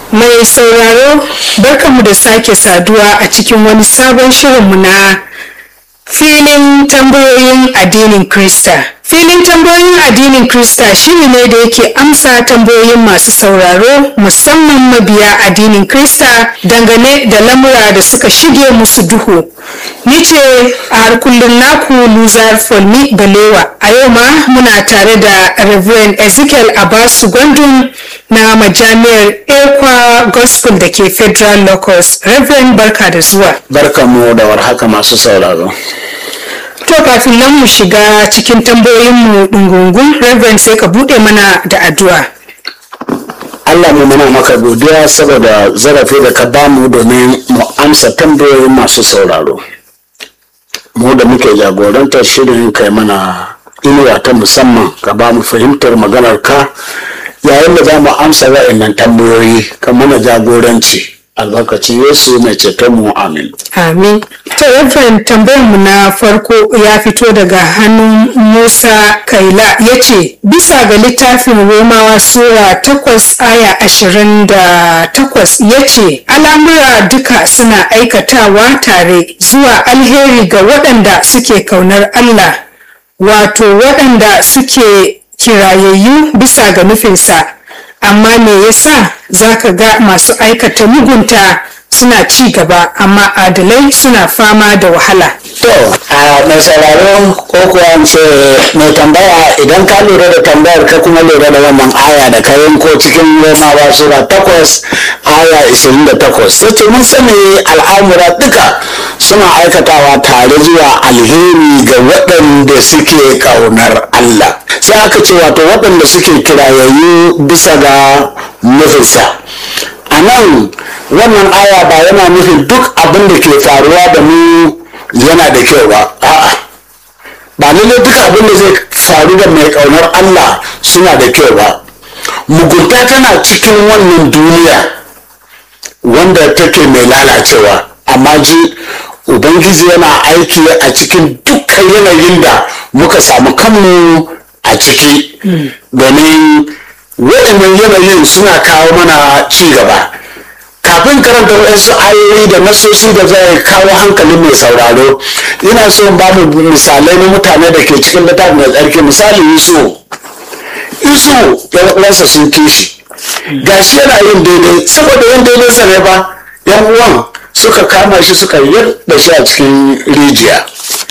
Mai sauraro barkanmu da sake saduwa a cikin wani sabon shirinmu na filin tambayoyin addinin Krista. Filin tambayoyin addinin Krista shiri ne da yake amsa tambayoyin masu sauraro musamman mabiya addinin Krista dangane da lamura da suka shige musu duhu. Ni ce a har kullum naku Luzar Folmi Balewa. A yau ma muna tare da Reverend Ezekiel Abasu Gwandun na majami'ar Ekwa Gospel da ke Federal Locus. Reverend barka da zuwa. Barkanmu da warhaka masu sauraro. To kafin nan mu shiga cikin tambayoyinmu ɗungungun, Reverend sai ka buɗe mana da addu'a. Allah mu muna maka godiya saboda zarafi da ka bamu domin mu amsa tambayoyin masu sauraro. Mu da muke jagorantar shirin kai mana inuwa ta musamman ka ba mu fahimtar maganar ka yayin da za mu amsa wa'annan tambayoyi ka mana jagoranci. albarkacin Yesu mai ceton mu amin. Amin. To Reverend tambayarmu na farko ya fito daga hannun Musa Kaila ya ce, Bisa ga littafin Romawa Sura takwas aya ashirin da takwas ya ce, Al'amura duka suna aikatawa tare zuwa alheri ga waɗanda suke kaunar Allah, wato waɗanda suke kirayayyu bisa ga nufinsa. amma me yasa zaka ga masu aikata mugunta suna ci gaba amma adalai suna fama da wahala To, a mai sauraro ko kuwa ce mai tambaya idan ka lura da tambayar ka kuma lura da wannan aya da ka yanko cikin Romawa Sura takwas aya ishirin da takwas. Yace mun sani al'amura duka suna aikatawa tare zuwa alheri ga waɗanda suke ƙaunar Allah. Sai aka ce wato waɗanda suke kirayayyu bisa ga nufinsa. A nan wannan aya ba yana nufin duk abin da ke faruwa da mu yana da kyau ba a'a ba lalle duka abin da zai faru da mai kaunar Allah suna da kyau ba mugunta tana cikin wannan duniya wanda take mai lalacewa amma ji ubangiji yana aiki a cikin dukkan yanayin da muka samu kanmu a ciki domin waɗannan yanayin suna kawo mana ci gaba kafin karanta waɗansu ayoyi da nasosi da zai kawo hankalin mai sauraro ina so in ba mu misalai na mutane da ke cikin littafin mai tsarki misali yusu yusu yan uwansa sun kishi gashi yana yin daidai saboda yin daidai sa ne ba yan uwan suka kama shi suka yarda shi a cikin rijiya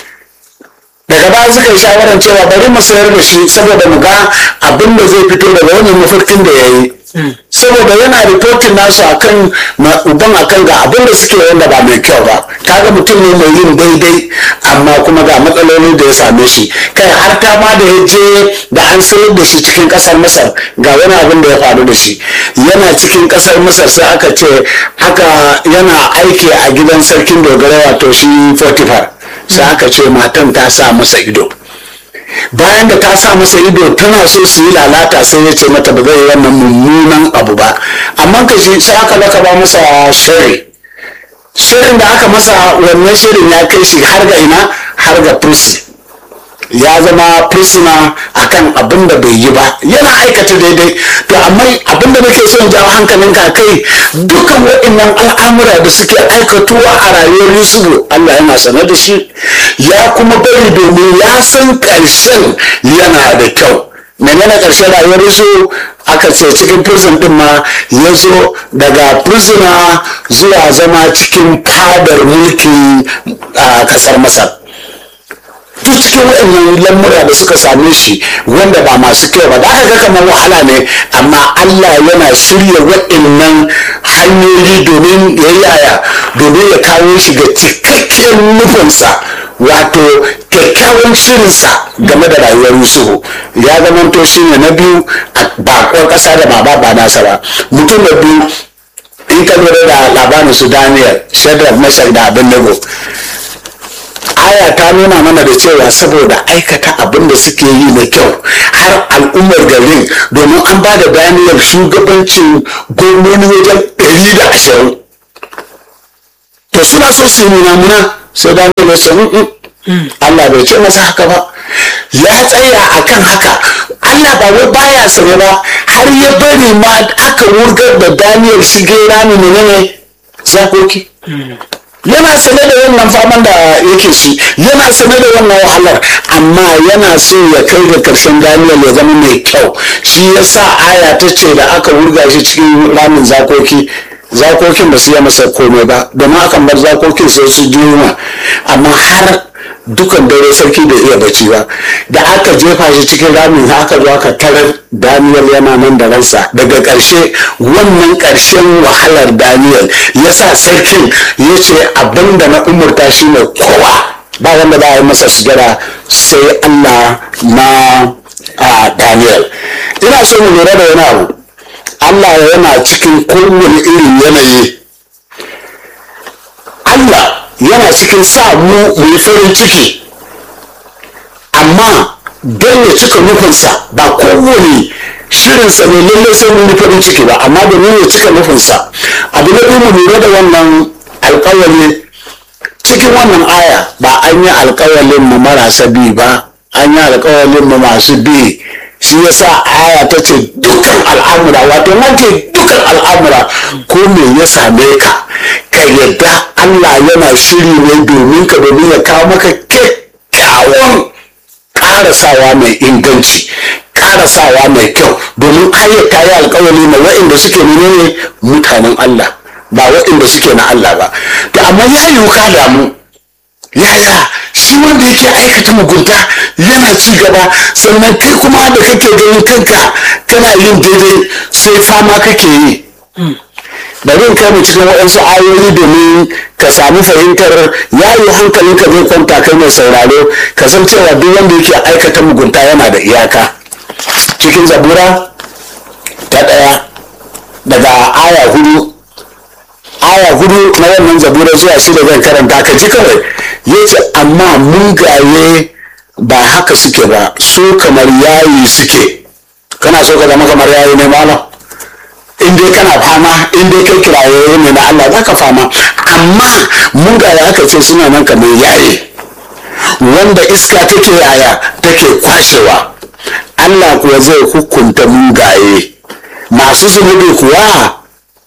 daga baya suka yi shawarar cewa bari mu sayar da shi saboda mu ga abin da zai fito daga wannan mafarkin da ya yi saboda yana rikotin nasu akan uban akan ga abin da suke wanda ba mai kyau ba kaga mutum ne mai yin daidai amma kuma ga matsaloli da ya same shi kai har ta ma da ya je da an sayar da shi cikin kasar masar ga wani abin da ya faru da shi yana cikin kasar masar sai aka ce haka yana aiki a gidan sarkin dogara wato shi fortifar sai aka ce matan ta sa masa ido bayan da ta sa masa ido tana so su yi lalata sai ya ce mata ba zai yi wannan mummunan abu ba amma ka shi sai aka laka ba masa shari shirin da aka masa wannan shirin ya kai shi har ga ina har ga prison ya zama prisoner akan abin da bai yi ba yana aikata daidai to amma abin da nake son jawo hankalin ka kai dukkan waɗannan al'amura da suke aikatuwa a rayuwar yusufu allah yana sanar da shi ya kuma bari domin ya san ƙarshen yana da kyau menene ƙarshen rayuwar yusufu aka ce cikin prison din ma ya zo daga prisoner zuwa zama cikin fadar mulki a ƙasar masar duk cikin waɗannan lamura da suka same shi wanda ba masu kyau ba da aka ga kamar wahala ne amma Allah yana shirya waɗannan hanyoyi domin ya yaya domin ya kawo shi ga cikakkiyar nufinsa wato kyakkyawan shirinsa game da rayuwar Yusufu ya zamanto shi ne na biyu a bakon ƙasa da ba ba nasa ba mutum da biyu in ka lura da labarin su Daniel Shadrach Meshach da Abednego aya ta nuna mana da cewa saboda aikata abin da suke yi na kyau har al'ummar garin domin an ba da daniyar shugabancin gwamnoni wajen ɗari da ashirin to suna so su yi munamuna sai daniyar ya ce Allah bai ce masa haka ba ya tsaya akan haka Allah ba wai baya sane ba har ya bari ma aka wurgar da Daniel shige rami menene zakoki yana sane da wannan faman da yake shi yana sane da wannan wahalar amma yana so ya kai ga karshen Daniel ya zama mai kyau shi yasa aya ta ce da aka wurga shi cikin ramin zakoki zakokin ba su yi masa komai ba domin akan bar zakokin sai su juma amma har dukan dare sarki da iya bacci ba da aka jefa shi cikin ramin haka zo aka tarar daniel yana nan da ransa daga ƙarshe wannan ƙarshen wahalar daniel ya sa sarkin ya ce abin da na umurta shi ne kowa ba wanda za a yi masa sujada sai allah na a daniel ina so mu lura da wani abu allah yana cikin kowane irin yanayi allah yana cikin sa mu mu yi farin ciki amma don ya cika nufinsa ba kowane shirinsa ne lallai sai mun yi farin ciki ba amma domin ya cika nufinsa abu na biyu mu lura da wannan alkawali cikin wannan aya ba an yi alkawalin mu marasa bi ba an yi alkawalin mu masu bi shi yasa aya ta ce dukkan al'amura wato nan ce dukkan al'amura ko me ya same ka ka yadda Allah yana shiri ne domin ka domin ya kawo maka kyakkyawan karasawa mai inganci karasawa mai kyau domin ayat ta yi alkawali na wa'inda suke menene mutanen Allah ba wa'inda suke na Allah ba to amma ya yi ka damu yaya shi wanda yake aikata mugunta yana ci gaba sannan kai kuma da kake ganin kanka kana yin daidai sai fama kake yi bari in kai mu cikin waɗansu ayoyi domin ka sami fahimtar yayi hankalinka zai kwanta kai mai sauraro ka san cewa duk wanda yake aikata mugunta yana da iyaka cikin zabura ta ɗaya daga aya hudu aya hudu na wannan zabura zuwa shida zan karanta ka ji kawai ya ce amma mungaye ba haka suke ba su kamar yayi suke kana so ka zama kamar yayi ne malam in dai kana fama in dai kai kiraye ne na Allah za ka fama amma mun ga aka ce suna nan kamar yaye wanda iska take yaya take kwashewa Allah kuwa zai hukunta mungaye masu zunubi kuwa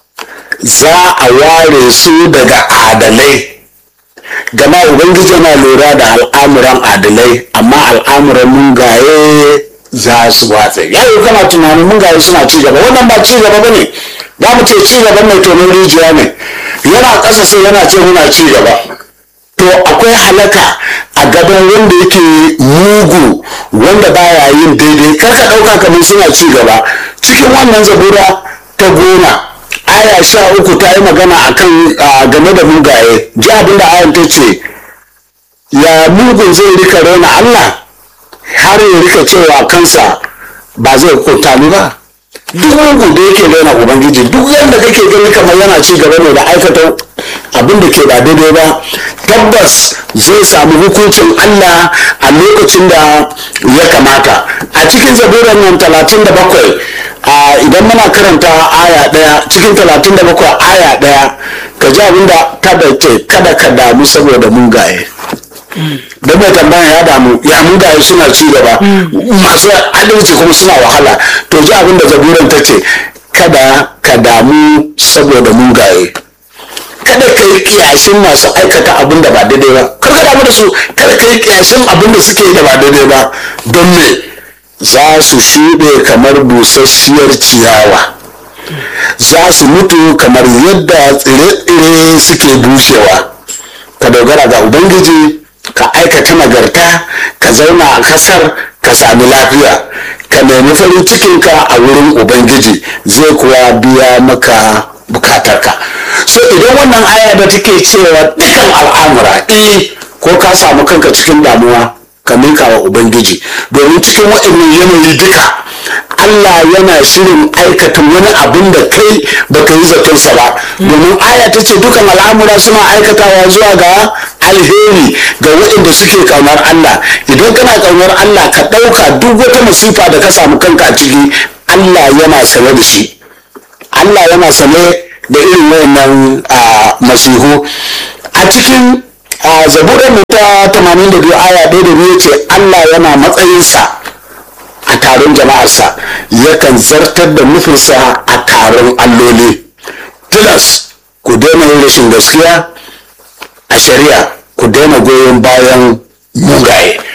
za a ware su daga adalai gama ubangiji na lura da al'amuran adalai amma al'amuran mungaye za su watsa yayi kana tunanin mungaye suna ci gaba wannan ba ci gaba bane za mu ce ci gaba mai tonon rijiya ne yana ƙasa sai yana ce muna ci gaba to akwai halaka a gaban wanda yake mugu wanda baya yin daidai kar ka ɗauka kamar suna ci gaba cikin wannan zabura ta goma aya sha uku ta yi magana akan game da mugaye ji abin da ayan ta ce ya mugun zai rika raina allah har ya rika cewa kansa ba zai hukunta ni ba duk mugu da yake raina ubangiji duk yadda kake gani kamar yana ci gaba ne da aikata abin da ke ba daidai ba tabbas zai samu hukuncin allah a lokacin da ya kamata a cikin zaburan nan talatin da bakwai idan muna karanta aya daya cikin talatin da bakwai aya daya ka ji abin da ta ce kada ka damu saboda mugaye don mai tambaya ya damu ya mugaye suna ci gaba masu adalci kuma suna wahala to ji abin da zaburan ta ce kada ka damu saboda mugaye kada ka yi kiyashin masu aikata abin da ba daidai ba kar ka damu da su kada ka yi kiyashin abin da suke yi da ba daidai ba don me za su shuɗe kamar busasshiyar ciyawa za su mutu kamar yadda tsire-tsire suke bushewa ka dogara ga ubangiji ka aikata nagarta ka zauna a kasar ka sami lafiya ka nemi farin cikinka a wurin ubangiji zai kuwa biya maka bukatarka so idan wannan aya da take cewa dukan al'amura eh ko ka samu kanka cikin damuwa ka mika wa ubangiji domin cikin waɗannan yanayi duka Allah yana shirin aikata wani abin da kai baka yi zatonsa ba domin aya ta ce dukan al'amura suna aikatawa zuwa ga alheri ga waɗanda suke ƙaunar Allah idan kana ƙaunar Allah ka ɗauka duk wata masifa da ka samu kanka a ciki Allah yana sane da shi Allah yana sane da irin wayannan masihu a cikin zaburar mu ta 82 aya ɗaya da biyu ce Allah yana matsayinsa a taron jama'arsa yakan zartar da nufinsa a taron alloli tilas ku daina yin rashin gaskiya a shari'a ku daina goyon bayan mugaye